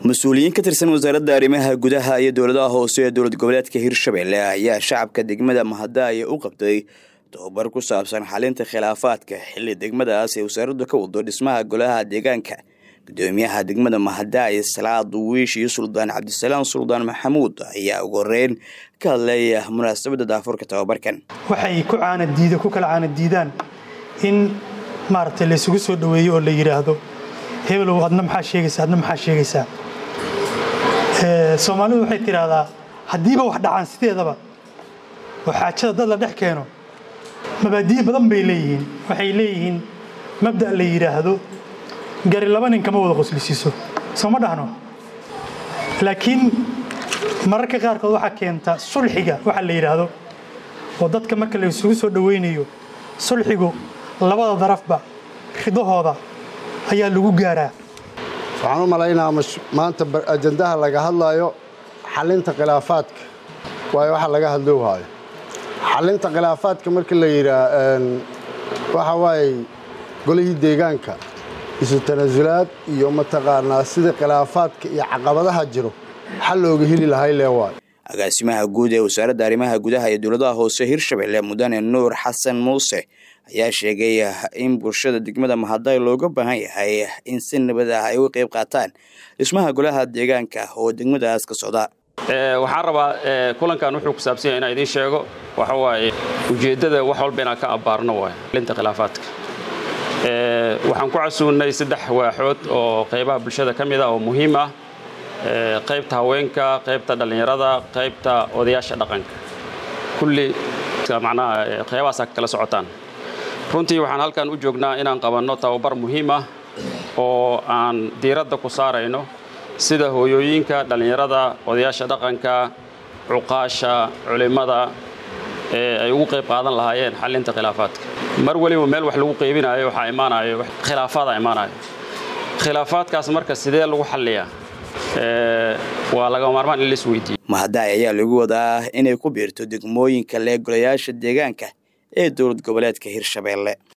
mas-uuliyiin ka tirsan wasaaradda arrimaha gudaha iyo dowladaha hoose ee dowlad goboleedka hirshabelle ayaa shacabka degmada mahadaayo u qabtay tobabar ku saabsan xalinta khilaafaadka xilli degmadaas ee wasaaraddu ka wado dhismaha golaha deegaanka gudoomiyaha degmada mahadaayo salaad wiish iyo suldaan cabdisalaam suldaan maxamuud ayaa ugu horeyn ka hadlaya munaasabadda daafurka tobabarkan waxay ku caanadiida ku kala caanadiidaan in maaragtay laysugu soo dhoweeyo oo la yidhaahdo hebelow adna maxaa sheegaysaa adna maxaa sheegaysaa soomaalidu waxay tidhaahdaa haddiiba wax dhacaan sideedaba oo xaajada dad la dhex keeno mabaadi'i badan bay leeyihiin waxay leeyihiin mabda' la yidhaahdo gari laba nin kama wada qoslisiiso soo ma dhahno laakiin mararka qaarkood waxaa keenta sulxiga waxa la yidhaahdo oo dadka marka la isugu soo dhowaynayo sulxigu labada darafba ridahooda ayaa lagu gaaraa waxaan u malaynaa maanta ajandaha laga hadlaayo xalinta khilaafaadka waayo waxa laga hadlou haayo xalinta khilaafaadka marka la yidhaa waxa waaye golihii deegaanka isu tanasulaad iyo mataqaanaa sida khilaafaadka iyo caqabadaha jiro xal looga heli lahay lee waayo agaasimaha guud ee wasaaradda arrimaha gudaha iyo dowladaha hoose hirshabelle mudane nuur xasan muuse ayaa sheegay in bulshada degmada mahaday looga baahan yahay in si nabad ah ay uga qayb qaataan dhismaha golaha deegaanka oo degmadaas ka socda waxaan rabaa kulankan wuxuu ku saabsan yahay inaan idiin sheego waxa waaye ujeeddada wax walba inaan ka abbaarno waay linta khilaafaadka waxaan ku casuunnay saddex waaxood oo qaybaha bulshada ka mid ah oo muhiim ah qaybta haweenka qaybta dhallinyarada qaybta odayaasha dhaqanka kulli macnaha qaybahaasa kala socotaan runtii waxaan halkan u joognaa inaan qabanno tababar muhiim ah oo aan diiradda ku saarayno sida hooyooyinka dhallinyarada odayaasha dhaqanka cuqaasha culimmada ee ay ugu qayb qaadan lahaayeen xallinta khilaafaadka mar weliba meel wax lagu qaybinayo waxaa imaanayo khilaafaada imaanayo khilaafaadkaas marka sidee lagu xalliyaa waa laga maarmaan in la isweydiiyo mahadaay ayaa lagu wadaa inay ku biirto degmooyinka lee golayaasha deegaanka ee dowlad goboleedka hirshabelle